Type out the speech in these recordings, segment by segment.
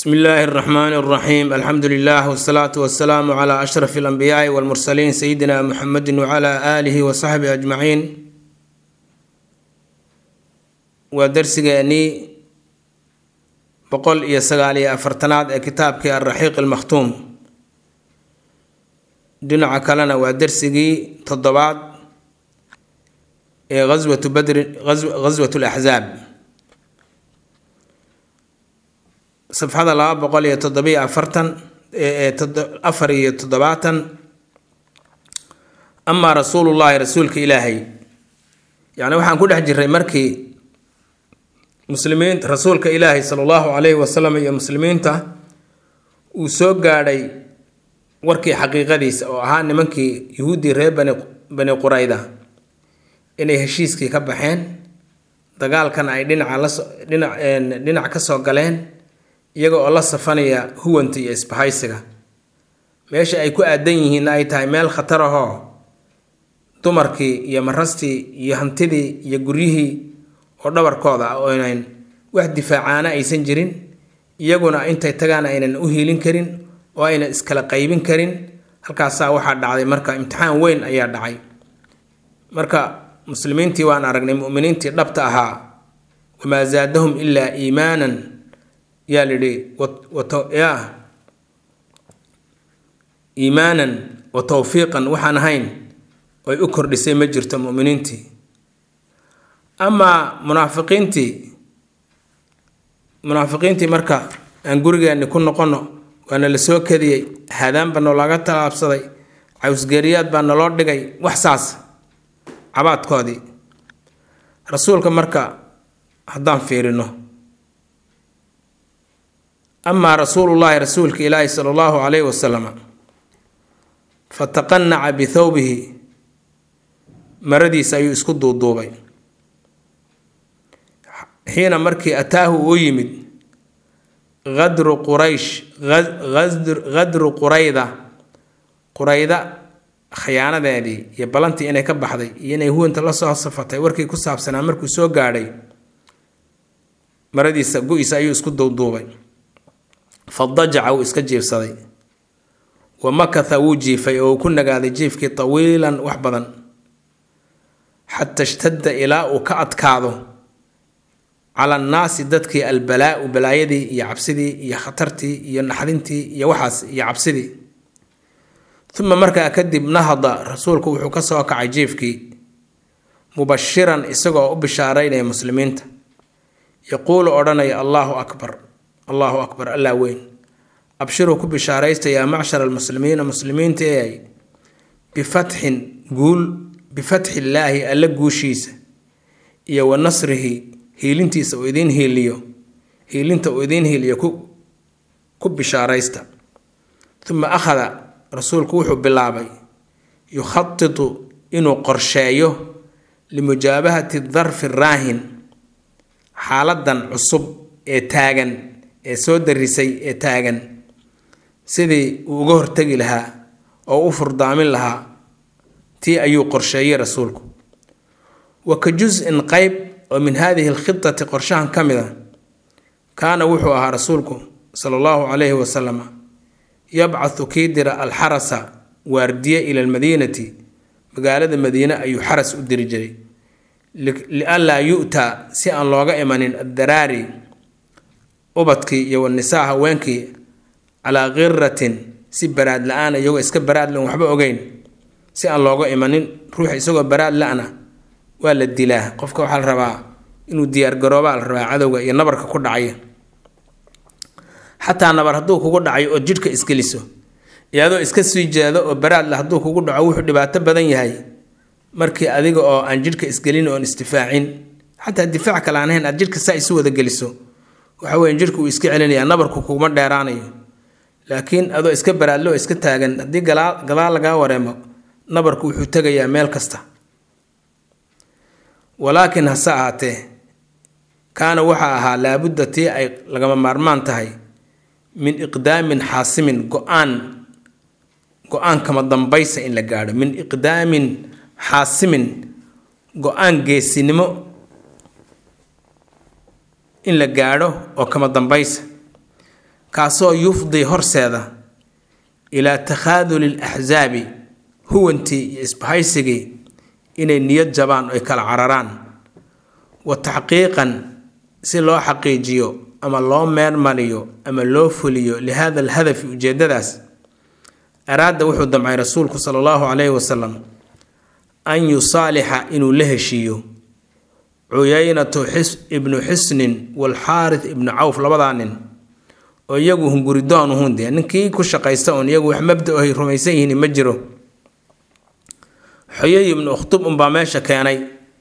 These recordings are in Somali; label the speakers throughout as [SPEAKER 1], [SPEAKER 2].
[SPEAKER 1] bsmi illaahi اraxmaani اraxiim alxamdu lilah wsalaatu wasalaamu cla ashraf اlanbiyaai wاlmursaliin sayidina muxamedi wcla aalihi wasaxbihi ajmaciin waa darsigeennii boqol iyo sagaal iyo afartanaad ee kitaabkii alraxiiq almakhtuum dhinaca kalena waa darsigii toddobaad ee aswatu badrin ghaswat laxzaab safxada laba boqol iyo toddobiyo afartan afar iyo toddobaatan amaa rasuulullaahi rasuulka ilaahay yacni waxaan ku dhex jiray markii muslimiin rasuulka ilaahay sala allahu calayhi wasalam iyo muslimiinta uu soo gaadhay warkii xaqiiqadiisa oo ahaa nimankii yuhuuddii reer bani bani qurayda inay heshiiskii ka baxeen dagaalkan ay dhinaca laso dhinac dhinac ka soo galeen iyaga oo la safanaya huwanta iyo isbahaysiga meesha ay ku aadan yihiinna ay tahay meel khatar ahoo dumarkii iyo marastii iyo hantidii iyo guryihii oo dhabarkooda ah ooynan wax difaacaana aysan jirin iyaguna intay tagaan aynan u hiilin karin oo aynan iskala qaybin karin halkaasaa waxaa dhacday marka imtixaan weyn ayaa dhacay marka muslimiintii waan aragnay muminiintii dhabta ahaa wamaa zaadahum ilaa iimaanan yaa lidhi ya iimaanan wa towfiiqan waxaan ahayn oy u kordhisay ma jirto muminiintii amaa munaafiqiintii munaafiqiintii marka aan gurigeenni ku noqono waana la soo kadiyey hadaanba noolaga talaabsaday cawsgeeriyaad baa naloo dhigay wax saas cabaadkoodii rasuulka marka haddaan fiirino amaa rasuulullaahi rasuulka ilaahi sala allahu calayhi wasalam fataqanaca bithawbihi maradiisa ayuu isku duuduubay xiina markii ataahu uu yimid qadru quraysh qadru qurayda qurayda khiyaanadeedii iyo balantii inay ka baxday iyo inay huwanta la soo safatay warkii ku saabsanaa markuu soo gaadhay maradiisa gu-isa ayuu isku duuduubay fadajaca wuu iska jiifsaday wa makatha wuu jiifay oo uu ku nagaaday jiifkii tawiilan wax badan xata ishtadda ilaa uu ka adkaado cala annaasi dadkii albalaau balaayadii iyo cabsidii iyo khatartii iyo naxdintii iyo waxaas iyo cabsidii uma markaa kadib nahada rasuulku wuxuu ka soo kacay jiifkii mubashiran isagoo u bishaaraynaya muslimiinta yaquulu odhanaya allaahu akbar allaahu akbar allaa weyn abshiruu ku bishaaraysta yaa macshara almuslimiina muslimiinta eay bifatxin guul bifatxi illaahi alla guushiisa iyo wa nasrihi hiilintiisa uu idiin hiiliyo hiilinta uu idiin hiiliyo ku ku bishaaraysta uma akhada rasuulku wuxuu bilaabay yukhaditu inuu qorsheeyo limujaabahati darfi raahin xaaladan cusub ee taagan ee soo darisay ee taagan sidii uu uga hortegi lahaa oo u furdaamin lahaa tii ayuu qorsheeyey rasuulku wa ka jus-in qeyb oo min haadihi alkhidati qorshahan ka mid a kaana wuxuu ahaa rasuulku sala allahu calayhi wasalam yabcathu kii dira alxarasa waardiye ila almadiinati magaalada madiine ayuu xaras u diri jiray lianlaa yu-taa si aan looga imanin addaraari ubadkii iyo wanisaa haweenkii calaa khiratin si baraad la-aan iyagoo iska baraad lan waxba ogeyn si aan looga imanin ruuxa isagoo baraad la-na waa la dilaa qofka waxaa la rabaa inuu diyaargaroobaa la rabaa cadowga iyo nabarka ku dhacaya xataa nabar hadduu kugu dhacayo oo jidhka isgeliso iyo adoo iska sii jeedo oo baraadle hadduu kugu dhaco wuxuu dhibaato badan yahay markii adiga oo aan jidhka isgelin oon isdifaacin xataa difaac kale aan ahayn aad jidhka saa isu wada geliso waxa weya jidhka uu iska celinaya nabarku kuguma dheeraanayo laakiin adoo iska baraadle oo iska taagan haddii gadaal lagaa wareemo nabarku wuxuu tegayaa meel kasta walaakiin hase ahaatee kaana waxaa ahaa laabudda tii ay lagama maarmaan tahay min iqdaamin xaasimin go-aan go-aan kama dambaysa in la gaadho min iqdaamin xaasimin go-aan geesinimo in la gaadho oo kama dambaysa kaasoo yufdi horseeda ilaa takhaaduli alaxsaabi huwantii iyo isbahaysigii inay niyad jabaan oy kala cararaan wa taxqiiqan si loo xaqiijiyo ama loo meermariyo ama loo fuliyo lihada alhadafi ujeedadaas araada wuxuu damcay rasuulku sala allahu calayhi wasalam an yusaalixa inuu la heshiiyo cuyaynatu ibnu xisnin walxaaris ibnu cawf labadaa nin oo iyagu hunguridoon uhun dee ninkii ku shaqaysta oon iyagu wax mabda ay rumaysan yihiin ma jiro xoyay ibnu ukhtub unbaa meesha keenay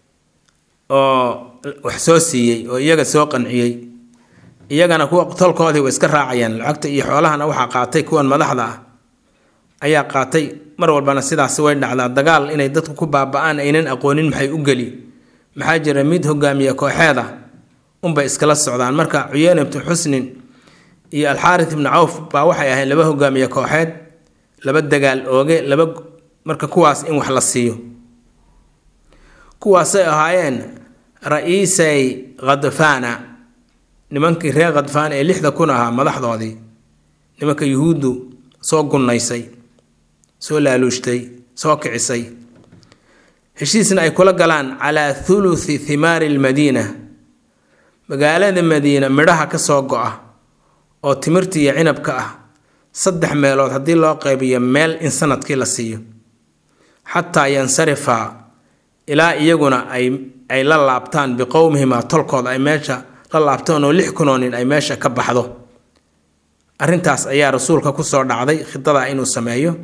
[SPEAKER 1] oo wax soo siiyey oo iyaga soo qanciyey iyagana kuwa tolkoodii way iska raacayaan lacagta iyo xoolahana waxaa qaatay kuwan madaxda ah ayaa qaatay mar walbana sidaasi way dhacdaa dagaal inay dadku ku baaba-aan aynan aqoonin maxay u geli maxaa jira mid hogaamiye kooxeeda unbay iskala socdaan marka cuyeyne ibnu xusnin iyo alxaaris ibnu cawf baa waxay ahayd laba hogaamiye kooxeed laba dagaal ooge laba marka kuwaas in wax la siiyo kuwaasay ahaayeen ra-iisay khadfaana nimankii reer khadfaan ee lixda kun ahaa madaxdoodii nimanka yuhuuddu soo gunnaysay soo laaluushtay soo kicisay heshiisna ay kula galaan calaa thuluthi thimaari lmadiina magaalada madiina midhaha ka soo go-a oo timirta iyo cinabka ah saddex meelood haddii loo qaybiyo meel in sanadkii la siiyo xataa yansarifa ilaa iyaguna ay ay la laabtaan biqowmihimaa tolkooda ay meesha la laabtaan oo lix kunoo nin ay meesha ka baxdo arrintaas ayaa rasuulka kusoo dhacday khidada inuu sameeyo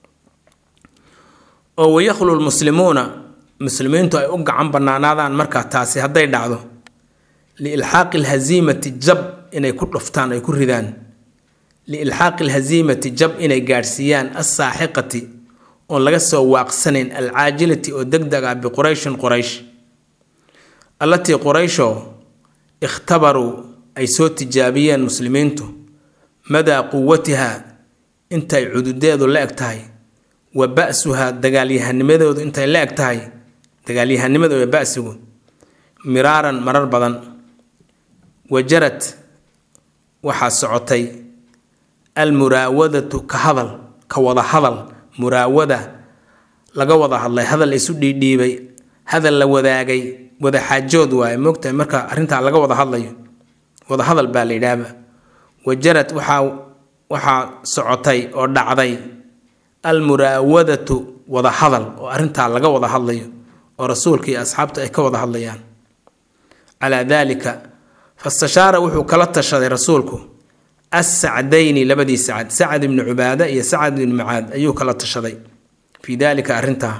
[SPEAKER 1] oo wayakhlu lmuslimuuna muslimiintu ay u gacan banaanaadaan markaa taasi hadday dhacdo liilxaaqi alhaziimati jab inay ku dhuftaan ay ku ridaan liilxaaqi alhaziimati jab inay gaadhsiiyaan assaaxiqati oon laga soo waaqsanayn alcaajilati oo deg deg ah biqurayshin quraysh allatii quraysho ikhtabaruu ay soo tijaabiyeen muslimiintu madaa quwatiha intay cududeedu la eg tahay wa ba-suhaa dagaalyahanimadoodu intay la eg tahay dagaalyahanimada ba-sigu miraaran marar badan wajarad waxaa socotay almuraawadatu ka hadal ka wada hadal muraawada laga wada hadlay hadal isu dhiidhiibay hadal la wadaagay wada xaajood waaye moogtahay marka arrintaa laga wada hadlayo wada hadal baa la yidhaahba wajarad waxaa waxaa socotay oo dhacday almuraawadatu wada hadal oo arrintaa laga wada hadlayo oo rasuulka iyo asxaabta ay ka wada hadlayaan calaa daalika fastashaara wuxuu kala tashaday rasuulku assacdayni labadii sacad sacad ibni cubaada iyo sacad ibni macaad ayuu kala tashaday fii daalika arrintaa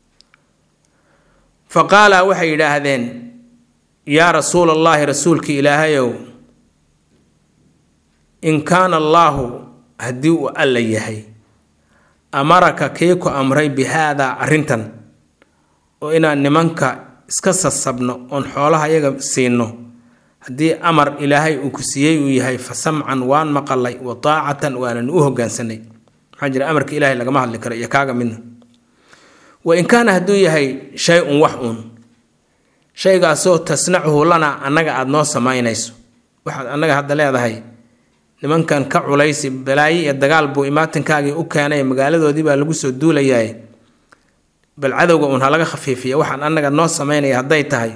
[SPEAKER 1] fa qaala waxay yidhaahdeen yaa rasuula allaahi rasuulki ilaahayow in kaana allaahu haddii uu alla yahay amaraka kii ku amray bi haadaa arrintan oo inaan nimanka iska sasabno oon xoolaha yaga siino haddii amar ilaahay uu ku siiyey uu yahay fa samcan waan maqalay wa taacatan waanan u hogaansanay maxaa jira amarka ilaahay lagama hadli karo iyo kaaga midna wa in kaana hadduu yahay shay un wax uun shaygaasoo tasnacuhu lanaa annaga aada noo samaynayso waxaad annaga hadda leedahay nimankan ka culaysi balaayo iyo dagaal buu imaatinkaagii u keenay magaaladoodii baa lagu soo duulayaay bal cadowga uun halaga khafiifiya waxaan annaga noo samaynaya hadday tahay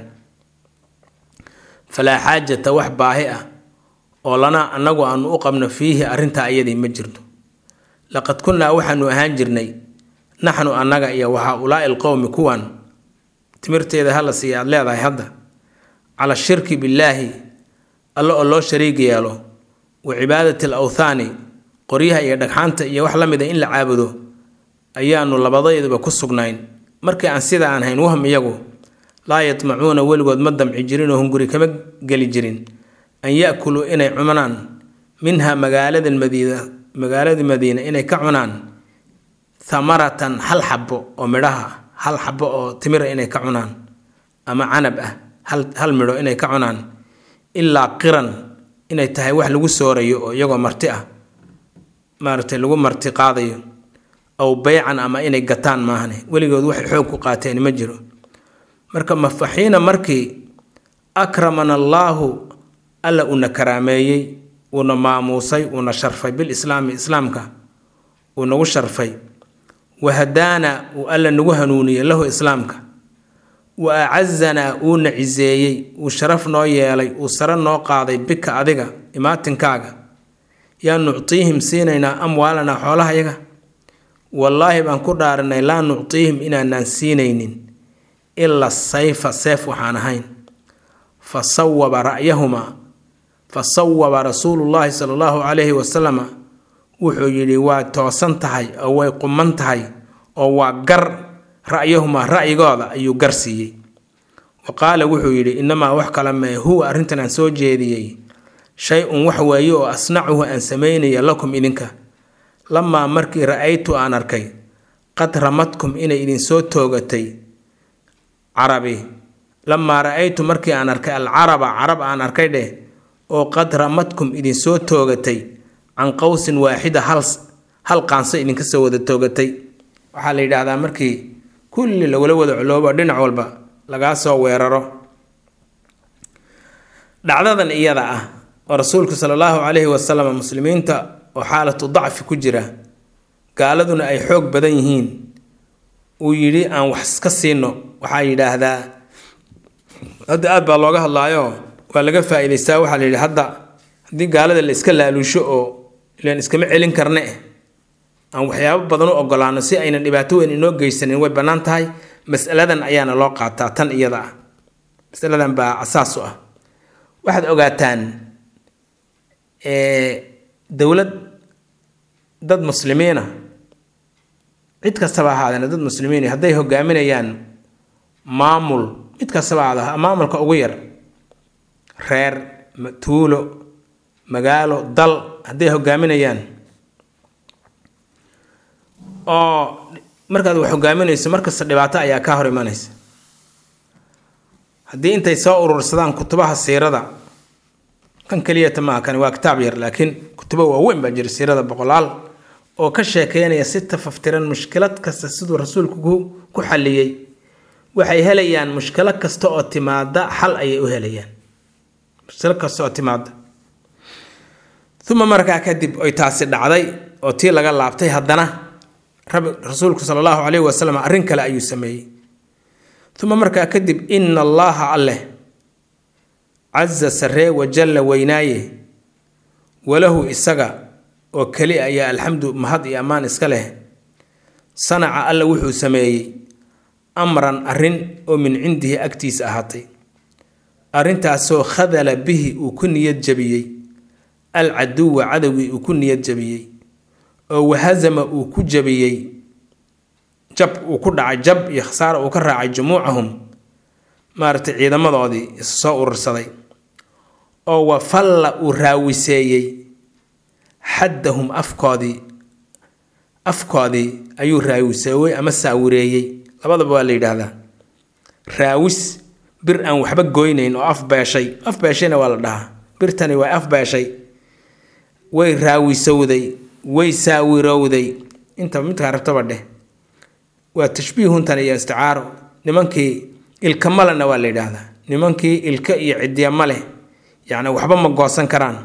[SPEAKER 1] falaa xaajata wax baahi ah oo lanaa annagu aanu u qabno fiihi arrintaa ayadii ma jirto laqad kunnaa waxaanu ahaan jirnay naxnu annaga iyo wa haa-ulaa'i alqowmi kuwan timirteeda hala siiya aad leedahay hadda cala shirki billaahi alle oo loo shariig yeelo wa cibaadati al awthaani qoryaha iyo dhagxaanta iyo wax la mida in la caabudo ayaanu labadayduba ku sugnayn markii aan sida aan hayn wahm iyagu laa yatmacuuna weligood ma damci jirin oo hunguri kama geli jirin an ya-kuluu inay cunaan minha magaalada madiina magaalada madiina inay ka cunaan thamaratan hal xabo oo midhaha hal xabo oo timira inay ka cunaan ama canab ah hal hal midho inay ka cunaan ilaa qiran inay tahay wax lagu soorayo oo iyagoo marti ah maaragtay lagu marti qaadayo aw beycan ama inay gataan maahane weligood waxay xoog ku qaateen ma jiro marka mafaxiina markii akramana allaahu alla una karaameeyey uuna maamuusay uuna sharfay bilislaami islaamka uu nagu sharfay wahadaana uu alla nagu hanuuniyey lahu islaamka wa acazanaa uuna ciseeyey uu sharaf noo yeelay uu sare noo qaaday bika adiga imaatinkaaga yaa nuctiihim siinaynaa amwaalanaa xoolahayaga wallaahi baan ku dhaaranay laa nuctiihim inaanaan siinaynin ila sayfa seef waxaan ahayn fa sawaba ra'yahumaa fa sawaba rasuulullaahi sala allahu calayhi wasalama wuxuu yidhi waa toosan tahay oo way quman tahay oo waa gar ra'yahumaa ra'yigooda ayuu gar siiyey wa qaala wuxuu yidhi innamaa wax kale mee huwa arrintan aan soo jeediyey shay-un wax weeye oo asnacuhu aan samaynaya lakum idinka lamaa markii ra-aytu aan arkay qad ramadkum inay idinsoo toogatay carabi lamaa ra-aytu markii aan arkay alcaraba carab aan arkay dheh oo qad ramadkum idinsoo toogatay can qowsin waaxida hal hal qaanso idinka soo wada toogatay waxaa la yidhaahdaa markii kulli lagula wada coloobo dhinac walba lagaa soo weeraro dhacdadan iyada ah oo rasuulku sala allahu calayhi wasalam muslimiinta oo xaalatu dacfi ku jira gaaladuna ay xoog badan yihiin uu yidhi aan wax iska siino waxaa yidhaahdaa hadda aad baa looga hadlaayo waa laga faa-iidaystaa waxaa la yidhi hadda haddii gaalada la iska laaluusho oo ilaan iskama celin karne aan waxyaabo badan u ogolaano si aynan dhibaato weyn inoo geysanin way bannaan tahay masaladan ayaana loo qaataa tan iyada ah masaladan baa asaas u ah waxaad ogaataan dowlad dad muslimiina cid kastaba ahaadeen dad muslimiin hadday hogaaminayaan maamul mid kastaba ahaada maamulka ugu yar reer tuulo magaalo dal hadday hogaaminayaan oo markaad wax hogaaminayso markasta dhibaato ayaa kaa hor imanaysa haddii intay soo urursadaan kutubaha siirada kan keliyata maaha kani waa kitaab yar laakiin kutubo waaweyn baa jira siirada boqolaal oo ka sheekeynaya si tafaftiran mushkilad kasta siduu rasuulku ku xalliyey waxay helayaan mushkilo kasta oo timaada xal ayay u helayaan mushkilo kasta oo timaada uma markaa kadib oy taasi dhacday oo tii laga laabtay haddana rasuulku sala allahu calayhi wasalam arrin kale ayuu sameeyey uma markaa kadib ina allaaha alleh casa saree wajalla weynaaye walahu isaga oo keli ayaa alxamdu mahad iyo ammaan iska leh sanaca alla wuxuu sameeyey amran arrin oo min cindihi agtiisa ahaatay arrintaasoo khadala bihi uu ku niyad jabiyey alcaduwa cadowgii uu ku niyad jabiyey oo wahasama uu ku jabiyey jab uu ku dhacay jab iyo khasaara uu ka raacay jumuucahum maaragtay ciidamadoodii isu soo urursaday oo wafalla uu raawiseeyey xaddahum afkoodii afkoodii ayuu raawiseeyey ama saawireeyey labadaba waa la yidhaahdaa raawis bir aan waxba goynayn oo af beeshay af beeshayna waa la dhahaa birtani waa af beeshay way raawisowday way saawirowday intaba midkaa rabtaba dheh waa tashbiihuntan iyo isticaaro nimankii ilka malena waa la yidhaahdaa nimankii ilka iyo ciddiya ma leh yacni waxba ma goosan karaan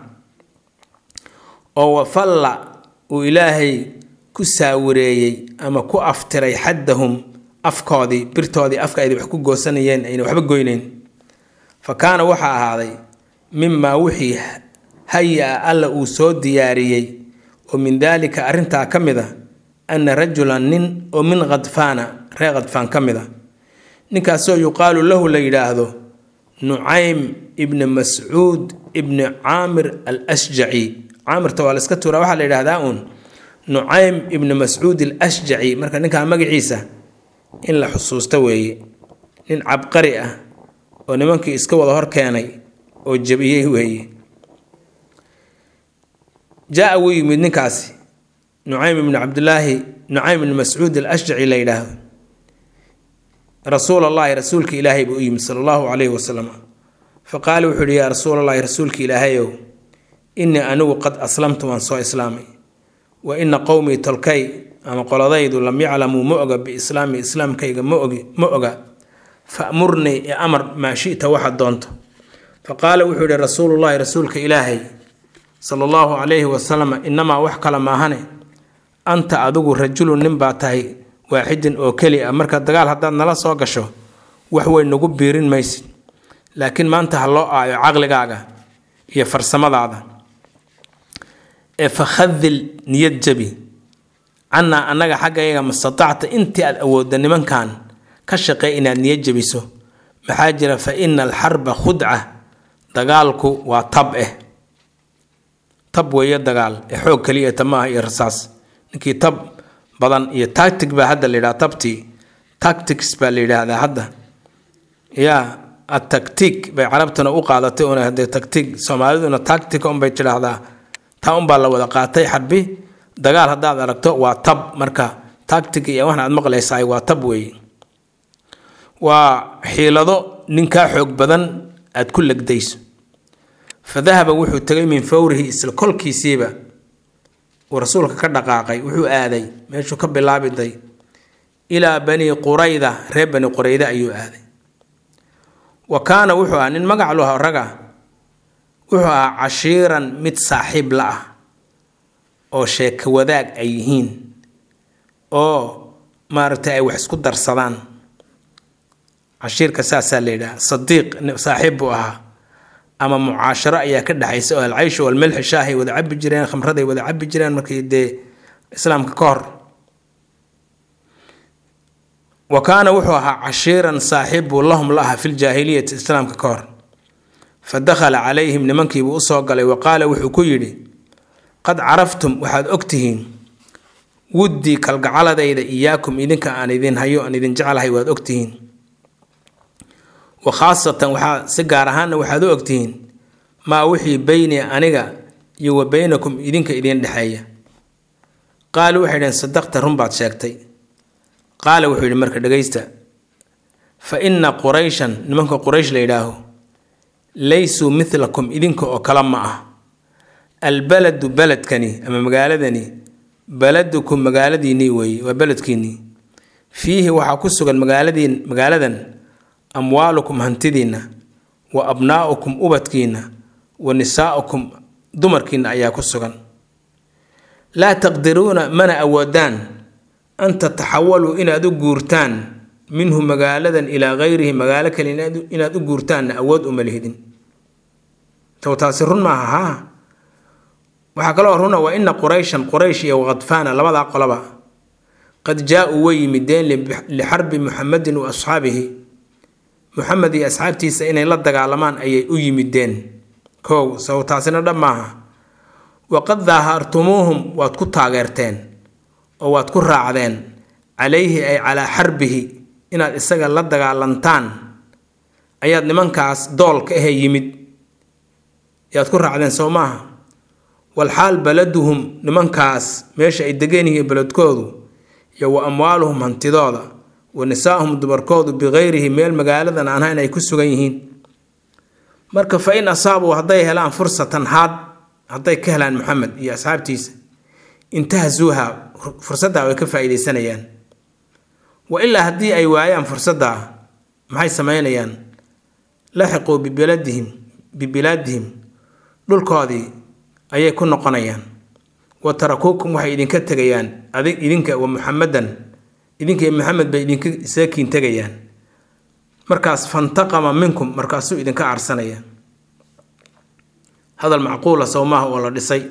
[SPEAKER 1] oo wafalla uu ilaahay ku saawireeyey ama ku aftiray xaddahum afkoodii birtoodii afka ayda wax ku goosanayeen ayna waxba goynayn fa kaana waxaa ahaaday mimaa wixii haya-a alla uu soo diyaariyey oo min daalika arrintaa ka mid a anna rajulan nin oo min khadfaana reer khadfaan ka mid a ninkaasoo yuqaalu lahu la yidhaahdo nucaym ibni mascuud ibni caamir al ashjaci caamirta waa la iska tuuraa waxaa la yidhahdaa uun nucaym ibni mascuud al ashjaci marka ninkaa magaciisa in la xusuusto weeye nin cabqari ah oo nimankii iska wada hor keenay oo jabiyey weeye jaa wuu yimid ninkaasi nucaym ibni cabdilaahi nucaym ibni mascuud al ashjaci la yidhaahdo rasuul allahi rasuulka ilaahay buu u yimid sala allahu calayhi wasalam fa qaala wuxuu yihi yaa rasuul allahi rasuulka ilaahayow innii anigu qad aslamtu waan soo islaamay wa ina qowmii tolkay ama qoladaydu lam yaclamuu ma oga biislaami islaamkayga ma ogi ma oga famurnii ee amar maa shita waxaad doonto fa qaala wuxuu yihi rasuulullahi rasuulka ilaahay sala allahu calayhi wasalam inamaa wax kale maahane anta adigu rajulun nin baa tahay waaxidin oo keli ah marka dagaal haddaad nala soo gasho wax weyn nagu biirin maysid laakiin maanta ha loo aayo caqligaaga iyo farsamadaada ee fakhadil niyad jabi cannaa annaga xaggayaga mastatacta intii aad awoodda nimankan ka shaqey inaad niyad jabiso maxaa jira fa ina alxarba khudca dagaalku waa tab eh tab weeye dagaal ee xoog kaliya tamaaha iyo rasaas ninkii tab badan iyo tactic baa hadda la yidhaha tabtii tactics baa la yidhaahdaa hadda yaa atactic bay carabtuna u qaadatay una hadee tactic soomaaliduna tactic unbay tidhaahdaa taa unbaa la wada qaatay xarbi dagaal haddaad aragto waa tab marka tactic iyo waxna aad maqlaysaay waa tab weeye waa xiilado ninkaa xoog badan aad ku legdayso fa dahaba wuxuu tegay min fawrihi isla kolkiisiiba uu rasuulka ka dhaqaaqay wuxuu aaday meeshuu ka bilaabiday ilaa bani qurayda reer bani qurayda ayuu aaday wa kaana wuxuu ahaa nin magac luha raga wuxuu ahaa cashiiran mid saaxiib la ah oo sheeko wadaag ay yihiin oo maaragtay ay wax isku darsadaan cashiirka saasaa la yidhaha sadiiq saaxiib buu ahaa ama mucaasharo ayaa ka dhexaysa oo alcayshu walmelxi shaahay wada cabi jireen khamraday wada cabi jireen markii dee islaamka ka hor wa kaana wuxuu ahaa cashiiran saaxiib buu lahum la aha filjaahiliyati islaamka ka hor fa dakhala calayhim nimankiibuu usoo galay wa qaala wuxuu ku yidhi qad caraftum waxaad ogtihiin wuddii kalgacaladayda iyaakum idinka aan idin hayo aan idin jeclahay waad ogtihiin wa khaasatan waxaa si gaar ahaanna waxaad u ogtihiin maa wixii beyni aniga iyo wa beynakum idinka idin dhexeeya qaalu waxay dhaheen sadaqta run baad sheegtay qaala wuxuu yidhi marka dhegaysta fa inna qurayshan nimanka quraysh la yidhaaho laysuu midlakum idinka oo kale ma ah albaladu beledkani ama magaaladani baladukum magaaladiinnii weeye waa beledkiinnii fiihi waxaa ku sugan magaaladiin magaaladan amwaalukum hantidiinna wa abnaa'ukum ubadkiinna wa nisaa'ukum dumarkiinna ayaa ku sugan laa taqdiruuna mana awoodaan an tataxawaluu inaad u guurtaan minhu magaaladan ilaa gayrihi magaalo kale inaad u guurtaanna awood uma lihidin tow taasi run maaha haa waxaa kaloo runa waa ina qurayshan quraysh iyo wakadfaana labadaa qoloba qad jaa-uu way yimideen lixarbi muxamedin wa asxaabihi muxamed iyo asxaabtiisa inay la dagaalamaan ayay u yimideen kow sow taasina dhab maaha waqad daahartumuuhum waad ku taageerteen oo waad ku raacdeen calayhi ay calaa xarbihi inaad isaga la dagaalantaan ayaad nimankaas doolka ahee yimid yaad ku raacdeen sow maaha walxaal baladuhum nimankaas meesha ay degeen yihiin beledkoodu iyo wa amwaaluhum hantidooda wa nisaahum dumarkoodu bikayrihi meel magaaladan aan ahayn ay ku sugan yihiin marka fa in asaabuu hadday helaan fursatan haad hadday ka helaan maxamed iyo asxaabtiisa intahasuuha fursaddaa way ka faa-iideysanayaan wa ilaa haddii ay waayaan fursaddaa maxay sameynayaan laxiquu bibiladihim bibilaadihim dhulkoodii ayay ku noqonayaan wa tarakuukum waxay idinka tegayaan adig idinka wa muxamedan idinka iyo maxamed bay idinka saakiin tegayaan markaas fantaqama minkum markaasuu idinka aarsanaya hadal macquula sowmaha oo la dhisay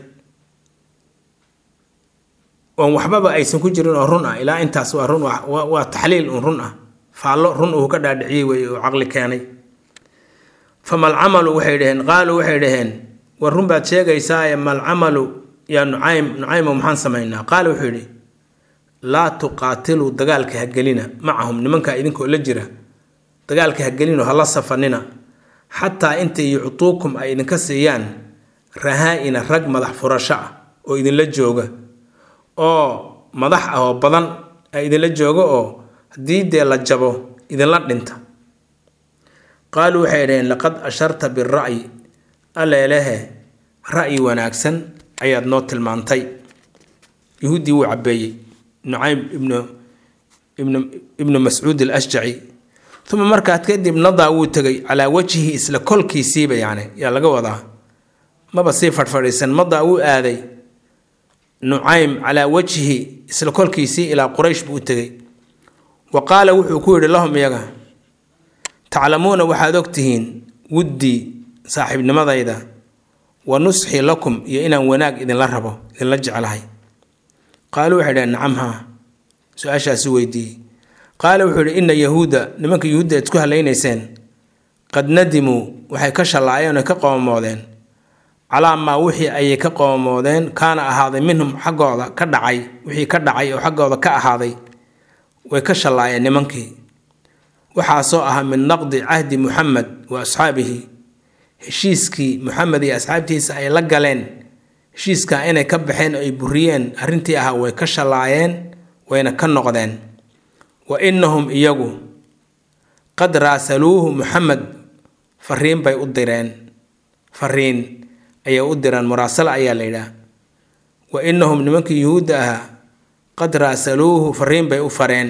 [SPEAKER 1] oon waxbaba aysan ku jirin oo run ah ilaa intaas waa run waa taxliil un run ah faallo run uu ka dhaadhiciyey wey oo caqli keenay famal camalu waxay dhaheen qaaluu waxay dhaheen war run baad sheegaysaaye mal camalu yaa nucaym nucaymo maxaan samaynaa qaala wuxuu yidhi laa tuqaatiluu dagaalka hagelina macahum nimankaa idinkoo la jira dagaalka hagelinoo hala safanina xataa inta yuctuukum ay idinka siiyaan rahaa-ina rag madax furasho ah oo idinla jooga oo madax ah oo badan ay idinla jooga oo haddii dee la jabo idinla dhinta qaaluu waxay dhaheen laqad asharta bira'yi aleelehe ra'yi wanaagsan ayaad noo tilmaantay yuhuuddii wuu cabeeyey nucaym ibnu ibnu ibnu mascuud alashjaci uma markaad kadib nadaa wuu tegay calaa wajhihi isla kolkiisiiba yani yaa laga wadaa maba sii fadhfadhiisan madaa wuu aaday nucaym calaa wajhi isla kolkiisii ilaa quraysh buu u tegey wa qaala wuxuu ku yidhi lahum iyaga taclamuuna waxaad ogtihiin wuddii saaxiibnimadayda wa nusxii lakum iyo inaan wanaag idinla rabo idinla jeclahay qaaluu waxay dhaheen nacam haa su-aashaasi weydiiyey qaala wuxuu yidhi ina yahuuda nimanka yuhuudda aad isku halaynayseen qad nadimuu waxay ka shallaayeen oy ka qoomoodeen calaa maa wixii ayay ka qoomoodeen kaana ahaaday minhum xaggooda ka dhacay wixii ka dhacay oo xaggooda ka ahaaday way ka shallaayeen nimankii waxaasoo ahaa min naqdi cahdi muxamed wa asxaabihi heshiiskii muxamed iyo asxaabtiisa ay la galeen heshiiskaa inay ka baxeen oo ay buriyeen arrintii ahaa way ka shallaayeen wayna ka noqdeen wa innahum iyagu qad raasaluuhu muxamed fariin bay u direen fariin ayay u direen muraasalo ayaa la yidhaah wa innahum nimankii yuhuudda ahaa qad raasaluuhu fariin bay u fareen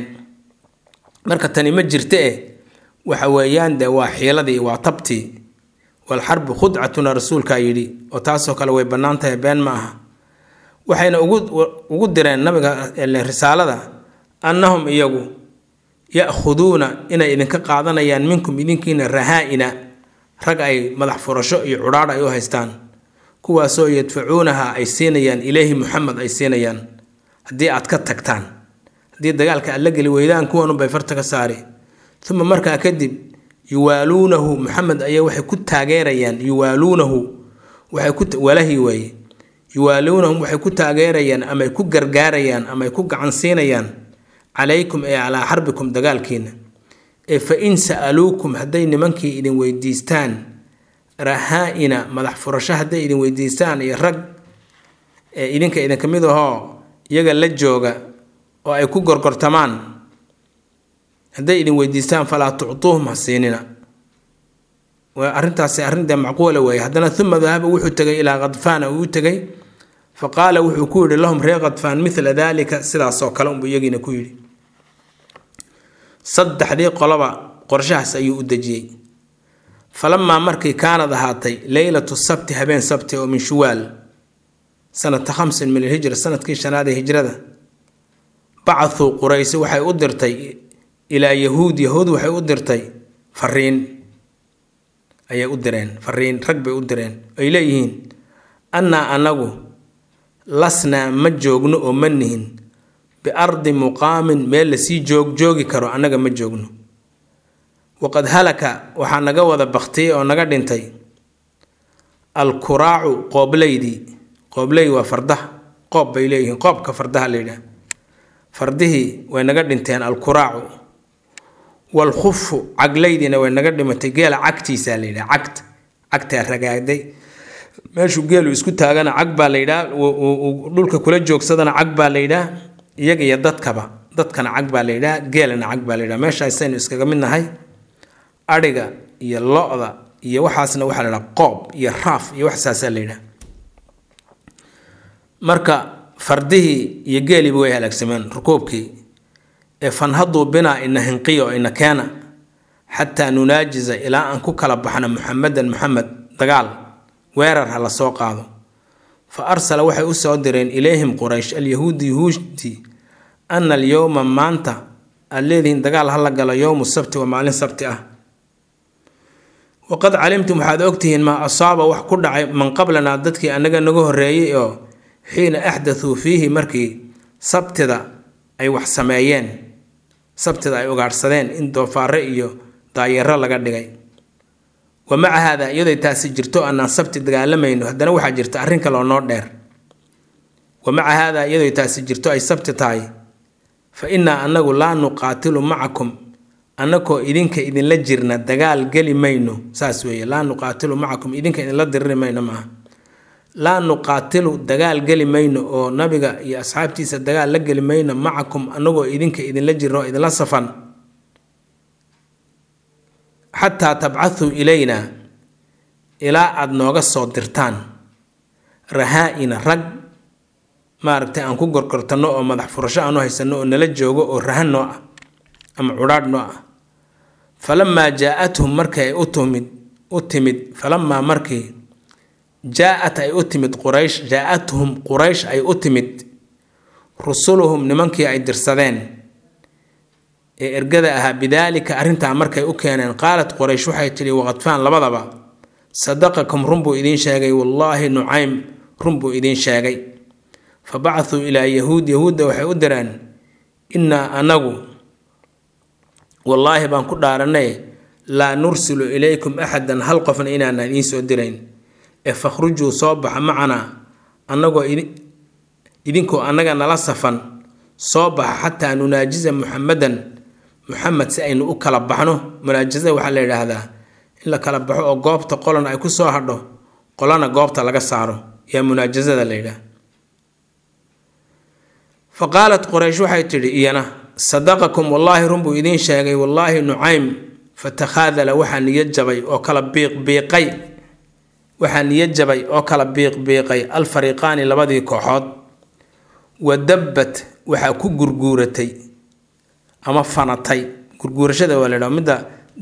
[SPEAKER 1] marka tani ma jirta eh waxa weeyaan dee waa xiiladii waa tabtii walxarbu khudcatuna rasuulkaa yidhi oo taasoo kale way bannaan tahay been ma aha waxayna ugu ugu direen nabiga risaalada annahum iyagu ya-khuduuna inay idinka qaadanayaan minkum idinkiina rahaa-ina rag ay madax furasho iyo cudhaadh ay u haystaan kuwaasoo yadfacuunaha ay siinayaan ilaahi muxamed ay siinayaan haddii aad ka tagtaan haddii dagaalka aad la geli weydaan kuwanunbay farta ka saari uma markaa kadib yuwaaluunahu muxamed ayaa waxay ku taageerayaan yuwaaluunahu waxay ku walahii weeye yuwaaluunahum waxay ku taageerayaan ama ay ku gargaarayaan ama ay ku gacan siinayaan calaykum ee calaa xarbikum dagaalkiina ee fa in sa'aluukum hadday nimankii idin weydiistaan rahaa-ina madax furasho hadday idin weydiistaan iyo rag ee idinka idinka mid ahoo iyaga la jooga oo ay ku gorgortamaan hadday idin weydiistaan falaa tuctuuhum ha siinina arrintaasi arrinta macquula weeye haddana uma dahaba wuxuu tegay ilaa khadfaana uu tegay fa qaala wuxuu ku yidhi lahum reer khadfaan mila daalika sidaasoo kale unbuu iyagiina ku yidhi saddexdii qoloba qorshahaas ayuu u dejiyey falamaa markii kaanad ahaatay leylatu sabti habeen sabti oo min shuwaal sanata khamsin min alhijra sanadkii shanaad ee hijrada bacahuu quraysi waxay u dirtay ilaa yahuud yahuud waxay u dirtay fariin ayay u direen fariin rag bay u direen ay leeyihiin annaa anagu lasnaa ma joogno oo ma nihin biardi muqaamin meel lasii joog joogi karo annaga ma joogno waqad halaka waxaa naga wada baktiyey oo naga dhintay alkuraacu qoobleydii qoobley waa fardaha qoob bay leeyihiin qoobka fardaha la yidhaah fardihii way naga dhinteen alkuraacu walkhufu cagleydiina way naga dhimatay geela cagtiisaa la yidhaha cagta cagtaa ragaagday meeshuu geelu isku taagana cag baa la yidhaha dhulka kula joogsadana cag baa la yidhaha iyaga iyo dadkaba dadkana cag baa la yidhaha geelana cag baa la yidhaha meeshaasaynu iskaga mid nahay adhiga iyo lo-da iyo waxaasna waxaa la yidhaha qoob iyo raaf iyo waxsaasaa la yidhaha marka fardihii iyo geeliiba way halaagsameen rukuubkii ee fanhaduu binaa ina hinqiyo ina keena xataa nunaajiza ilaa aan ku kala baxno muxamedan muxamed dagaal weerar ha la soo qaado fa arsala waxay u soo direen ilayhim quraysh alyahuudi yahuudi ana alyowma maanta aad leedihiin dagaal ha la galo yowmu sabti waa maalin sabti ah waqad calimtum waxaad ogtihiin maa asaaba wax ku dhacay man qablanaa dadkii annaga naga horreeyey oo xiina axdathuu fiihi markii sabtida ay wax sameeyeen sabtida ay ugaadhsadeen in doofaare iyo daayaro laga dhigay wa maca haada iyaday taasi jirto annaan sabti dagaalamayno haddana waxaa jirta arrin kaloo noo dheer wa maca haada iyaday taasi jirto ay sabti tahay fa innaa annagu laa nuqaatilu macakum annagoo idinka idinla jirna dagaal geli mayno saas weeye laa nuqaatilu macakum idinka idinla diriri mayno maaha laa nuqaatilu dagaal geli mayno oo nabiga iyo asxaabtiisa dagaal la geli mayno macakum annagoo idinka idinla jirna oo idinla safan xataa tabcathuu ilayna ilaa aada nooga soo dirtaan rahaa-ina rag maaragtay aan ku gorgortanno oo madax furasho aanu haysanno oo nala joogo oo rahan noo ah ama cudhaadh noo ah falamaa jaa-athum markii ay u timid u timid falamaa markii jaa-at ay u timid quraysh jaa-athum quraysh ay u timid rusuluhum nimankii ay dirsadeen ee ergada ahaa bidaalika arrintaa markay u keeneen qaalat quraysh waxay tidhi waqadfaan labadaba sadaqakum run buu idiin sheegay wallaahi nucaym run buu idiin sheegay fa bacthuu ilaa yahuud yahuudda waxay u direen innaa anagu wallaahi baan ku dhaaranay laa nursilu ilaykum axadan hal qofna inaana idiin soo dirayn ee fakhrujuu soo baxa macanaa annagoo idinkoo annaga nala safan soo baxa xataa nunaajiza muxamadan muxamed si aynu u kala baxno munaajasada waxaa la yidhaahdaa in la kala baxo oo goobta qolana ay ku soo hadho qolana goobta laga saaro yaa munaajasada la yidhaah fa qaalat quraysh waxay tidhi iyana sadaqakum wallaahi run buu idiin sheegay wallaahi nucaym fatakhaadala waxaa niyad jabay oo kala biiqbiiqay waxaa niyad jabay oo kala biiqbiiqay alfariiqaani labadii kooxood wa dabbat waxaa ku gurguuratay ama fanatay gurguurashada waa la ydhaha midda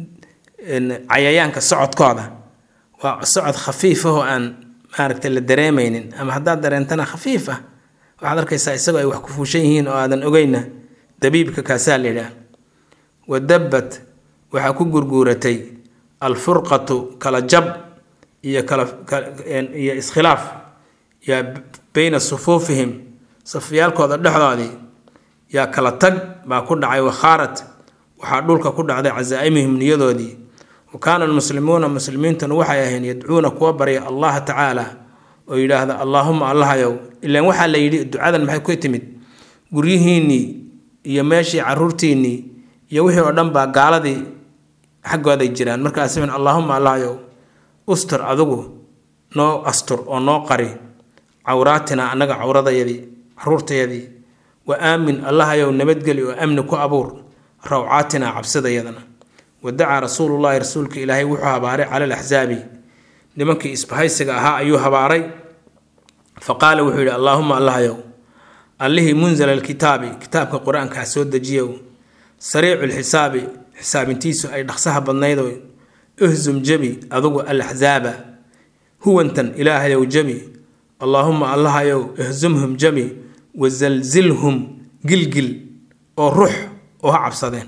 [SPEAKER 1] cayayaanka socodkooda waa socod khafiif ah oo aan maaragtay la dareemaynin ama haddaad dareentana khafiif ah waxaad arkaysaa isagoo ay wax ku fuushan yihiin oo aadan ogeyna dabiibka kaasaa la yidhaah wa dabbat waxaa ku gurguuratay alfurqatu kala jab iyo kala iyo iskhilaaf yaa beyna sufuufihim safyaalkooda dhexdoodii yaa kala tag baa ku dhacay wakhaarat waxaa dhulka ku dhacday casaa'imihim niyadoodii wa kaana almuslimuuna muslimiintuna waxay ahayn yadcuuna kuwa barya allaha tacaala oo yidhaahda allaahuma allahayow ilaan waxaa la yidhi ducadan maxay ku timid guryihiinnii iyo meeshii caruurtiinnii iyo wixii oo dhan baa gaaladii xaggooday jiraan markaas allaahuma allahayow ustur adigu noo astur oo noo qari cawraatina annaga cawradayadii caruurtayadii wa aamin allahayow nabadgeli oo amni ku abuur rawcaatina cabsidayadana wa dacaa rasuulullaahi rasuulka ilaahay wuxuu habaaray cala alaxsaabi nimankii isbahaysiga ahaa ayuu habaaray fa qaala wuxuu yidhi allaahuma allahayow allihii munzala alkitaabi kitaabka qur-aankaa soo dejiyow sariicu lxisaabi xisaabintiisu ay dhaqsaha badnaydo ihzum jebi adugu alaxsaaba huwantan ilaahayow jebi allaahuma allahayow ihzumhum jebi wasalzilhum gilgil oo rux oo ha cabsadeen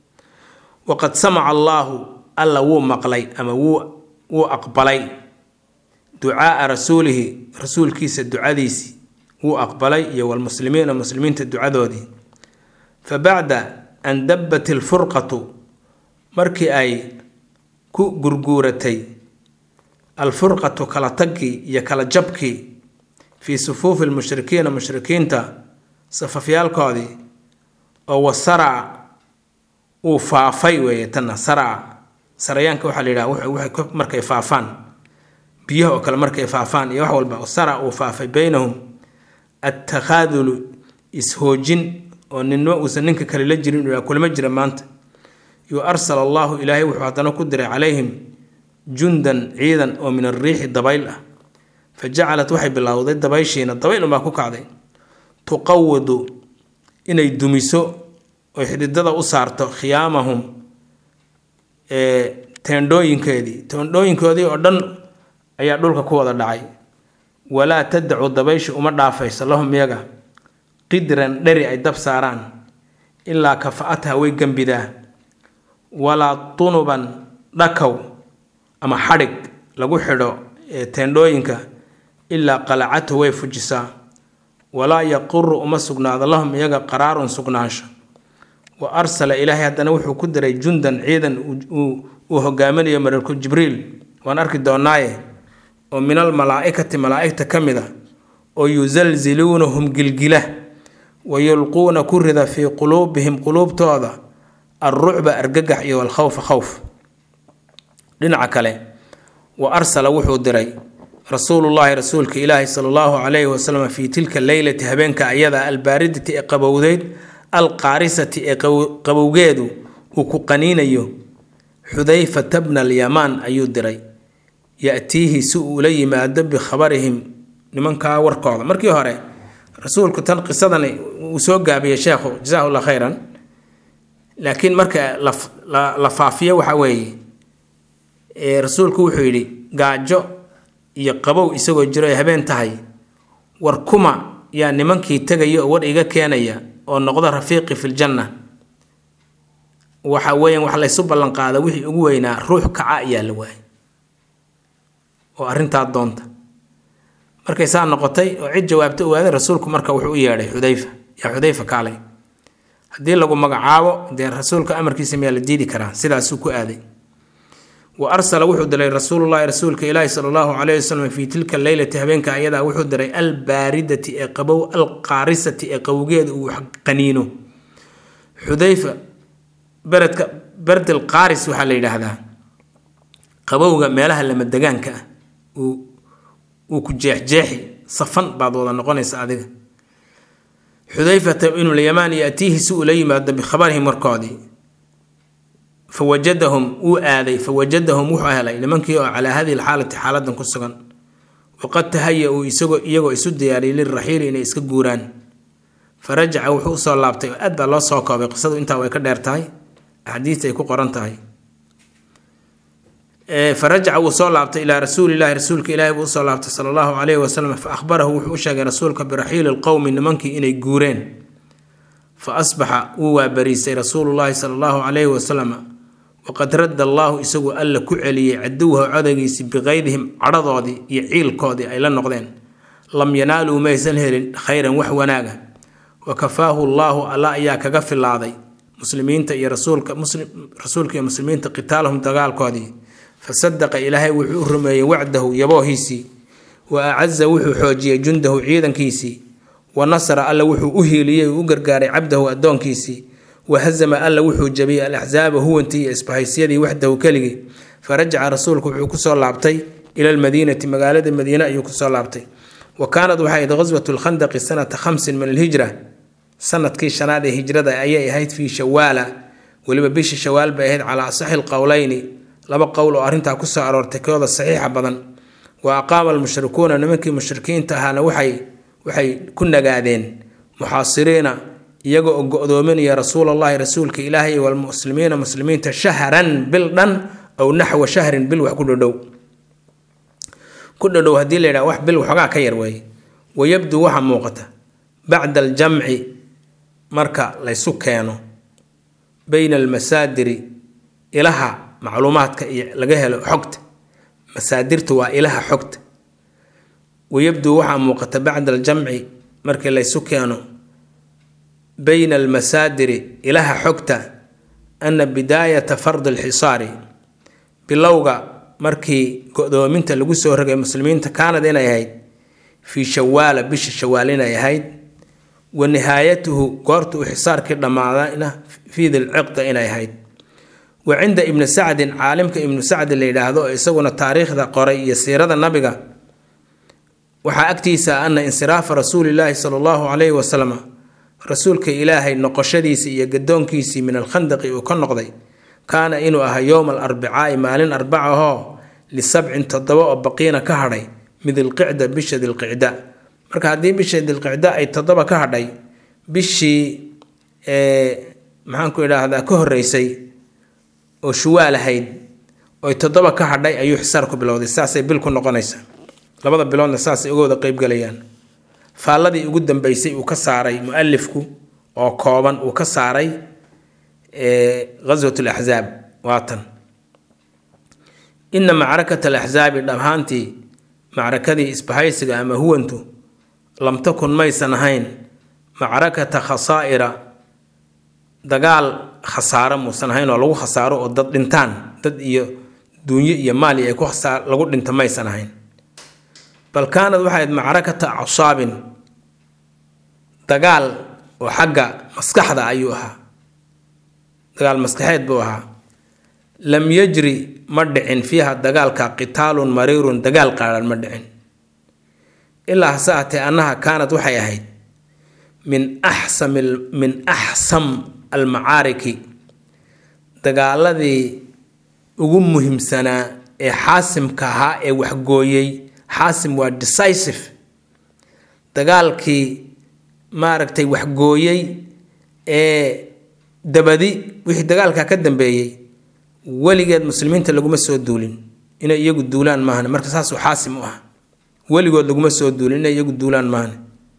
[SPEAKER 1] waqad samaca allaahu alla wuu maqlay ama wuu wuu aqbalay ducaaa rasuulihi rasuulkiisa ducadiisii wuu aqbalay iyo walmuslimiina muslimiinta ducadoodii fa bacda an dabbat ilfurqatu markii ay ku gurguuratay alfurqatu kala taggii iyo kala jabkii fii sufuufi lmushrikiina mushrikiinta safafyaalkoodii oo wasaraca uu faafay weeye tanna saraca sarayaanka waxaa la yidhaha waxay markay faafaan biyaha oo kale markay faafaan iyo wax walba sarac uu faafay beynahum attakhaadulu is-hoojin oo ninma uusan ninka kale la jirin uu kulama jira maanta yu arsala allahu ilaahay wuxuu haddana ku diray calayhim jundan ciidan oo min arriixi dabayl ah fa jacalat waxay bilowday dabayshiina dabayl unbaa ku kacday tuqawadu inay dumiso oy xididada u saarto khiyaamahum teendhooyinkeedii teendhooyinkoodii oo dhan ayaa dhulka ku wada dhacay walaa tadacu dabayshi uma dhaafayso lahum iyaga qidran dheri ay dab saaraan ilaa kafa-atha way gembidaa walaa tunuban dhakow ama xadhig lagu xidho teendhooyinka ilaa qalacathu way fujisaa walaa yaquru uma sugnaado lahum iyaga qaraarun sugnaansho wa arsala ilaahay haddana wuxuu ku diray jundan ciidan uu hogaaminayo mararku jibriil waan arki doonaaye oo min almalaa-ikati malaa-igta ka mid a oo yusalziluunahum gilgila wa yulquuna ku rida fii quluubihim quluubtooda alrucba argagax iyo walkhawfa khowf dhinaca kale wa arsala wuxuu diray rasuulullaahi rasuulka ilaahi sala allahu calayhi wasalam fii tilka leylati habeenka ayada albaaridati ee qabowdeyd alqaarisati ee qabowgeedu uu ku qaniinayo xudayfata bna alyamaan ayuu diray ya-tiihi si uu ula yimaado bikhabarihim nimankaa warkooda markii hore rasuulku tan qisadan uu soo gaabiyey sheekhu jasahu llah khayran laakiin marka la faafiyo waxa weeye rasuulku wuxuu yidhi gaajo iyo qabow isagoo jiro ay habeen tahay war kuma yaa nimankii tegaya oo war iga keenaya oo noqda rafiiqi filjanna waxa weeyaan wax laysu ballanqaada wixii ugu weynaa ruux kaca ayaa la waayay oo arrintaa doonta markay saa noqotay oo cid jawaabta ogaaday rasuulku marka wuxuu u yeedhay xudayfa yaa xudayfa kaalay haddii lagu magacaabo dee rasuulka amarkiisa miyaa la diidi karaa sidaasuu ku aaday wa arsala wuxuu diray rasuulullahi rasuulka ilaahi sala allahu calayhi wasalam fii tilka leylati habeenka ayadaa wuxuu diray albaaridati ee qabow alqaarisati ee qawgeeda uu qaniino xudayfa beredka berdel qaaris waxaa la yidhaahdaa qabowga meelaha lamadegaanka ah uu uu ku jeexjeexi safan baad wada noqonaysa adiga xudayfata ibnulyamaan yaatiihi si uu la yimaado bikhabarihim warkoodii fa wajadahum wuu aaday fa wajadahum wuxuu helay nimankii oo calaa hadihi lxaalati xaaladan ku sugan waqad tahaya-uu isagoo iyagoo isu diyaariyay lilraxiili inay iska guuraan fa rajaca wuxuu usoo laabtay oo aad baa loo soo koobay qisadu intaa way ka dheer tahay axaadiista ay ku qoran tahay farajaca wuu soo laabtay ilaa rasuulilahi rasuulka ilaahi buu usoo laabtay sala allahu calayhi wasalam fa ahbarahu wuxuu u sheegay rasuulka biraxiili lqowmi nimankii inay guureen fa asbaxa wuu waabariisay rasuulullaahi sala allahu calayhi wasalam waqad radda allaahu isagoo alla ku celiyey caduwahu codagiisii biqaydihim cadhadoodii iyo ciilkoodii ay la noqdeen lam yanaaluu maysan helin khayran wax wanaaga wa kafaahu allaahu alla ayaa kaga filaaday muslimiinta iyo rasuulka rasuulka iyo muslimiinta qitaalahum dagaalkoodii fasadaqa ilaahay wuxuu u rumeeyey wacdahu yaboohiisii wa acaza wuxuu xoojiyey jundahu ciidankiisii wa nasara alla wuxuu u hiiliyey uu u gargaaray cabdahu addoonkiisii wa hazama alla wuxuu jabiyey alaxsaaba huwantii iyo isbahaysyadii waxdahu keligii farajaca rasuulku wuxuu kusoo laabtay ila almadiinati magaalada madiine ayuu kusoo laabtay wa kaanad waxay ahayd qaswatu lkhandaqi sanata khamsin min alhijra sanadkii shanaad ee hijrada ayay ahayd fii shawaala weliba bishii shawaal bay ahayd calaa asaxi lqowleyni laba qowl oo arrintaa kusoo aroortay kooda saxiixa badan wa aqaama almushrikuuna nimankii mushrikiinta ahaana waxay waxay ku nagaadeen muxaasiriina iyagoo oo go-doominaya rasuulallahi rasuulka ilaahay walmuslimiina muslimiinta shahran bil dhan aw naxwa shahrin bil wax ku dhodhow ku dhodhow haddii la yidhaha wax bil waxoogaa ka yar weeye wayabduu waxaa muuqata bacda aljamci marka laysu keeno bayna almasaadiri ilaha macluumaadka iyo laga helo xogta masaadirtu waa ilaha xogta wayabduu waxaa muuqata bacda aljamci markii laysu keeno bayna almasaadiri ilaha xogta ana bidaayata fardi alxisaari bilowga markii go-doominta lagu soo rogay muslimiinta kaanad inay ahayd fii shawaala bisha shawaal inay ahayd wa nihaayatuhu goorta uu xisaarkii dhammaadayna fii dilciqda inay ahayd wa cinda ibni sacdin caalimka ibnu sacdi la yidhaahdo oo isaguna taariikhda qoray iyo siirada nabiga waxaa agtiisa ana insiraafa rasuulilaahi sala allahu calayhi wasalam rasuulka ilaahay noqoshadiisii iyo gadoonkiisii min alkhandaqi uu ka noqday kaana inuu ahaa yowma alarbicaai maalin arbaca ahoo lisabcin toddoba oo baqiina ka hadhay min dilqicda bisha dilqicda marka haddii bisha dilqicda ay toddoba ka hadhay bishii maxaanku idhaahdaa ka horeysay oo shuwaal ahayd oy toddoba ka hadhay ayuu xisaarku bilowday saasay bil ku noqonaysaa labada biloodna saasay uga wada qeybgalayaan faalladii ugu dambeysay uu ka saaray mu-alifku oo kooban uu ka saaray ghaswat alaxzaab waatan ina macrakata alaxzaabi dhamhaantii macrakadii isbahaysiga ama huwantu lam takun maysan ahayn macrakata khasaa'ira dagaal khasaaro muusan ahayn oo lagu khasaaro oo dad dhintaan dad iyo duunyo iyo maali ay ku lagu dhinta maysan ahayn bal kaanad waxay ahayd macrakata acsaabin dagaal oo xagga maskaxda ayuu ahaa dagaal maskaxeed buu ahaa lam yajri ma dhicin fiiha dagaalka qitaalun mariirun dagaal qaadhan ma dhicin ilaa hase ahatee annaha kaanad waxay ahayd min axsam min axsam almacaariki dagaaladii ugu muhiimsanaa ee xaasimka ahaa ee waxgooyey xaasim waa decisive dagaalkii maaragtay waxgooyey ee dabadi wixii dagaalkaa ka dambeeyey weligeed muslimiinta laguma soo duulin inay iyagu duulaan maahan marka saasuu xaasim u ah weligood laguma soo duulin inay iyagu duulaan maahne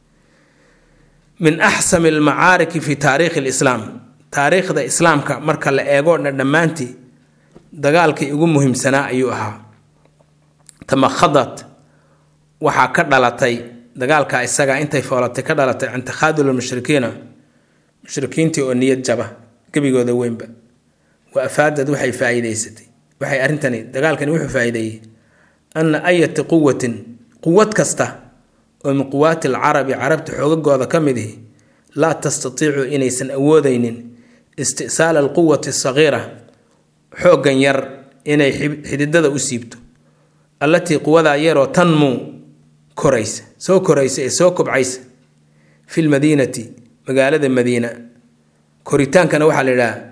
[SPEAKER 1] min axsami almacaariki fi taariikhi lislaam taariikhda islaamka marka la eego dhan dhammaantii dagaalkii ugu muhiimsanaa ayuu ahaa tamakhadat waxaa ka dhalatay dagaalka isaga intay foolatay ka dhalatay can takhaadul lmushrikiina mushrikiintii oo niyad jaba gebigooda weynba wa afaadad waxay faa-iideysatay waxay arrintani dagaalkani wuxuu faa-iideeyey anna ayati quwatin quwad kasta oo min quwaati alcarabi carabta xoogagooda ka mid ihi laa tastatiicu inaysan awoodeynin isti'saala alquwati asagiira xooggan yar inay xididada u siibto allatii quwadaa yaroo tanmuu koraysa soo koraysa ee soo kobcaysa fi lmadiinati magaalada madiina koritaankana waxaa la yidhaha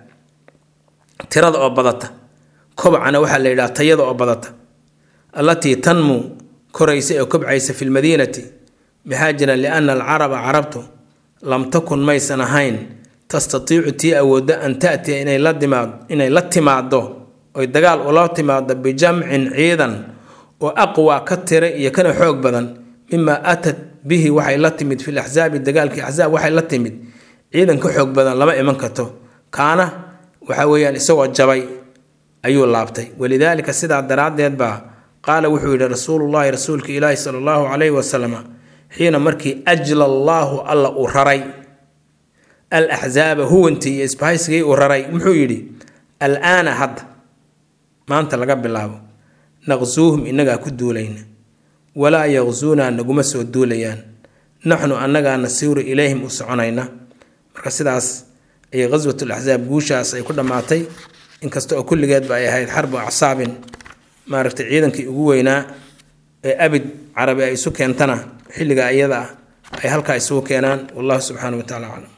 [SPEAKER 1] tirada oo badata kobcana waxaa la yidhaha tayada oo badata allatii tanmuu koraysa ee kobcaysa fi lmadiinati maxaa jira liana alcaraba carabtu lam takun maysan ahayn tastatiicu tii awoodda an taatiya inay la timaado inay la timaado oy dagaal ula timaado bijamcin ciidan oo aqwa ka tira iyo kana xoog badan mimaa aatat bihi waxay la timid fi laxsaabi dagaalkii axsaab waxay la timid ciidan ka xoog badan lama iman karto kaana waxa weeyaan isagoo jabay ayuu laabtay walidaalika sidaa daraaddeed baa qaala wuxuu yidhi rasuulullahi rasuulka ilaahi sala allahu calayhi wasalam xiina markii ajla allaahu alla uu raray al axsaaba huwantii iyo isbahaysigii uu raray muxuu yidhi alaana hadda maanta laga bilaabo naqsuuhum innagaa ku duulayna walaa yaqsuunaa naguma soo duulayaan naxnu annagaa nasiiru ilayhim u soconayna marka sidaas ayay qaswat laxsaab guushaas ay ku dhammaatay inkasta oo kulligeedba ay ahayd xarbu acsaabin maaragtay ciidankii ugu weynaa ee abid carabi ay isu keentana xilliga iyada ah ay halkaa isugu keenaan wallahu subxaana wa tacala aclam